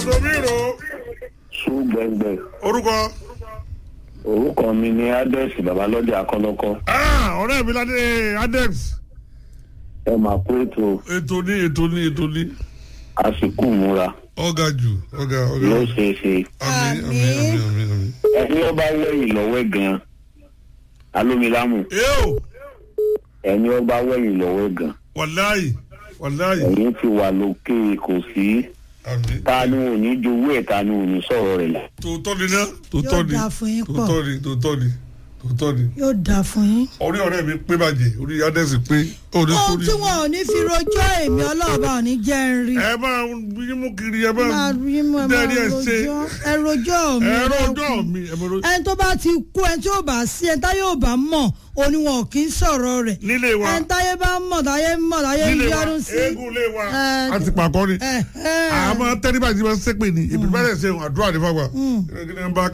Domiro ṣùgbẹ́ngbẹ́ orúkọ. orúkọ mi ni adex babalọ́jà akọ́lọ́kọ́ Ah, ọ̀rẹ́ mi ládé Adex. ẹ máa kó ètò Ètò ní ètò ní ètò ní. àsìkò múra Ọ̀gá jù ọ̀gá ọ̀gá. yóò ṣe é ṣe Àmín àmín àmín àmín àmín. ẹni ọba wẹ̀yìn lọ́wọ́ gan alómilámù Yóò ẹni ọba wẹ̀yìn lọ́wọ́ gan wàláyì wàláyì. ẹ̀yìn ti wà lókè kò sí Àmín. ta ni ò ní jowó ẹ̀ ta ni ò ní sọ̀rọ̀ rẹ̀ là. Tòótọ́ ni ná. Tòótọ́ Yóò ni. dáa fún yín pọ̀. Tòótọ́ ni tòótọ́ ni tòótọ́ ni. yóò dáa fún yín. Orí ọ̀rẹ́ mi pé bàjẹ́ orí Adex pé. Orí ohun sórí. tí wọn ò ní fi rojọ́ èmi ọlọ́ọ̀bá ò ní jẹ́ ń rí. Ẹ máa yín mú kiri ẹ máa. máa rí mọ́ ẹ máa Dẹ́rí ẹ ṣe. rojọ́ ẹ rojọ́ mi. Ẹ̀rọ ẹ ọjọ́ dákun. mi ẹ máa ro- ẹni tó bá ti kú ẹni tí yóò bá sí ẹni táyé ò bá mọ̀ òní wọn ò kí ń sọ̀rọ̀ rẹ̀. nílé wa. ẹni táyé bá mọ̀ táyé mọ̀ táyé ń nílé wa yọrù sí. eégún ilé wa Ẹ, a ti pàkọ́ ni ẹ, ẹ. àmọ́ tẹ́lifà ti máa ń sẹ́pẹ̀ ni ìbí bá dẹ̀ ṣe àdúrà ní fagbà kí ni bá